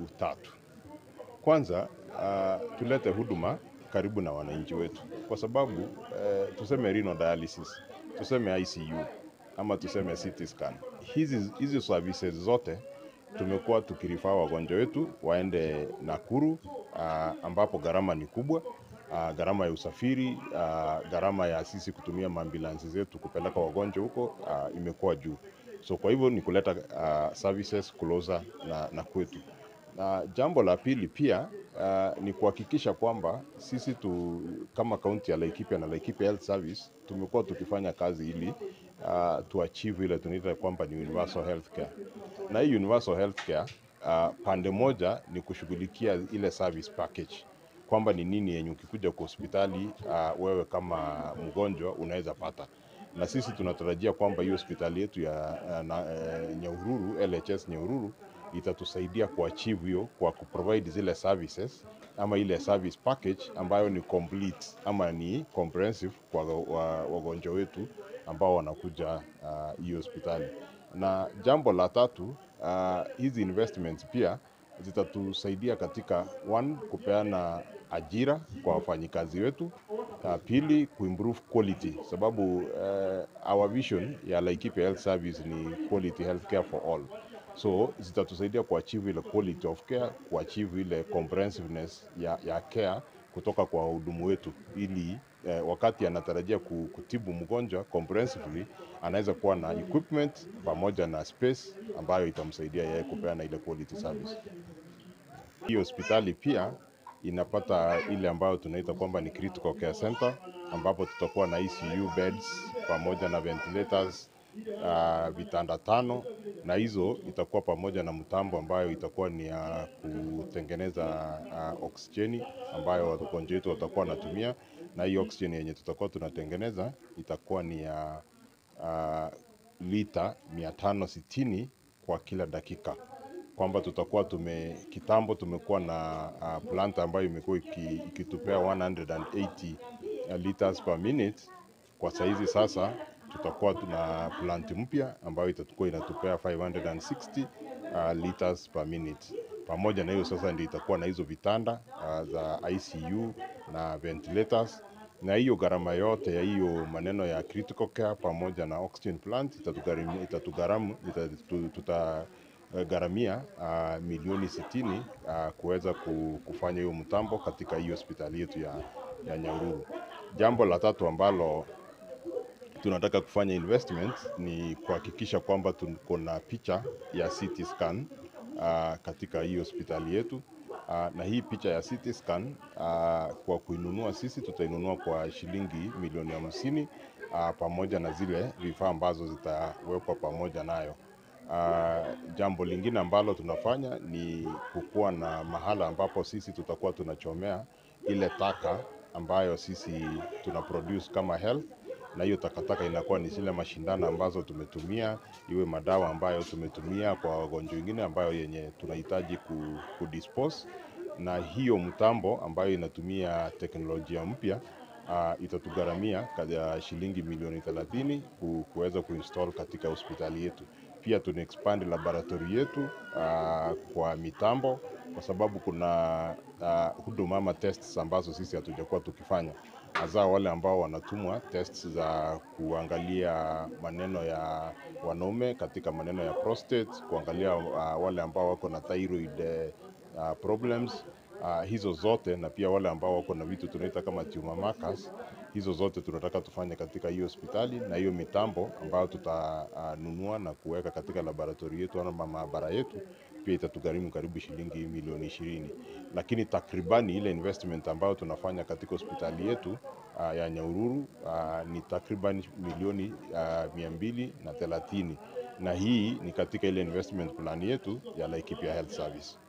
tatu. Kwanza uh, tulete huduma karibu na wananchi wetu, kwa sababu uh, tuseme renal dialysis, tuseme ICU ama tuseme CT scan, hizi hizi services zote tumekuwa tukirifaa wagonjwa wetu waende Nakuru uh, ambapo gharama ni kubwa uh, gharama ya usafiri uh, gharama ya sisi kutumia maambulansi zetu kupeleka wagonjwa huko uh, imekuwa juu. So kwa hivyo ni kuleta uh, services closer na, na kwetu. Na jambo la pili pia uh, ni kuhakikisha kwamba sisi tu, kama kaunti ya Laikipia na Laikipia Health Service tumekuwa tukifanya kazi ili uh, tuachieve ile tunaita kwamba ni universal healthcare. Na hii universal healthcare uh, pande moja ni kushughulikia ile service package kwamba ni nini yenye ukikuja kwa hospitali uh, wewe kama mgonjwa unaweza pata na sisi tunatarajia kwamba hiyo hospitali yetu ya uh, na, uh, Nyahururu LHS Nyahururu itatusaidia kuachieve hiyo kwa kuprovide zile services ama ile service package ambayo ni complete ama ni comprehensive kwa wagonjwa wetu ambao wanakuja hiyo uh, hospitali. Na jambo la tatu uh, hizi investments pia zitatusaidia katika one, kupeana ajira kwa wafanyikazi wetu. Uh, pili kuimprove quality sababu uh, our vision ya Laikipia Health Service ni quality healthcare for all. So zitatusaidia kuachieve ile quality of care, kuachieve ile comprehensiveness ya, ya care kutoka kwa wahudumu wetu ili eh, wakati anatarajia kutibu mgonjwa comprehensively anaweza kuwa na equipment pamoja na space ambayo itamsaidia yeye kupeana ile quality service. Hii hospitali pia inapata ile ambayo tunaita kwamba ni critical care center ambapo tutakuwa na ICU beds pamoja na ventilators uh, vitanda tano na hizo itakuwa pamoja na mtambo ambayo itakuwa ni ya kutengeneza uh, oksijeni ambayo wagonjwa wetu watakuwa wanatumia, na hii oksijeni yenye tutakuwa tunatengeneza itakuwa ni ya uh, lita mia tano sitini kwa kila dakika kwamba tutakuwa tume kitambo tumekuwa na uh, plant ambayo imekuwa ikitupea 180 liters per minute. Kwa saizi sasa tutakuwa tuna plant mpya ambayo itakuwa inatupea 560 uh, liters per minute. Pamoja na hiyo sasa ndio itakuwa na hizo vitanda uh, za ICU na ventilators, na hiyo gharama yote ya hiyo maneno ya critical care pamoja na oxygen plant itatugharamia itatugharamu itatu, tuta gharamia uh, milioni sitini uh, kuweza kufanya hiyo mtambo katika hiyo hospitali yetu ya, ya Nyahururu. Jambo la tatu ambalo tunataka kufanya investment ni kuhakikisha kwamba tuko na picha ya CT scan uh, katika hii hospitali yetu uh, na hii picha ya CT scan uh, kwa kuinunua sisi tutainunua kwa shilingi milioni hamsini uh, pamoja na zile vifaa ambazo zitawekwa pamoja nayo. Uh, jambo lingine ambalo tunafanya ni kukuwa na mahala ambapo sisi tutakuwa tunachomea ile taka ambayo sisi tuna produce kama health, na hiyo takataka inakuwa ni zile mashindano ambazo tumetumia, iwe madawa ambayo tumetumia kwa wagonjwa wengine ambayo yenye tunahitaji ku, kudispose, na hiyo mtambo ambayo inatumia teknolojia mpya uh, itatugharamia shilingi milioni 30 ku, kuweza kuinstall katika hospitali yetu pia tuna expand laboratory yetu uh, kwa mitambo kwa sababu kuna uh, huduma ama tests ambazo sisi hatujakuwa tukifanya, hasa wale ambao wanatumwa tests za kuangalia maneno ya wanaume katika maneno ya prostate, kuangalia uh, wale ambao wako na thyroid uh, problems uh, hizo zote na pia wale ambao wako na vitu tunaita kama tumor markers hizo zote tunataka tufanye katika hiyo hospitali, na hiyo mitambo ambayo tutanunua uh, na kuweka katika laboratori yetu ama maabara yetu pia itatugharimu karibu shilingi milioni ishirini, lakini takribani ile investment ambayo tunafanya katika hospitali yetu uh, ya Nyahururu uh, ni takriban milioni uh, mia mbili na thelathini, na hii ni katika ile investment plan yetu ya Laikipia Health Service.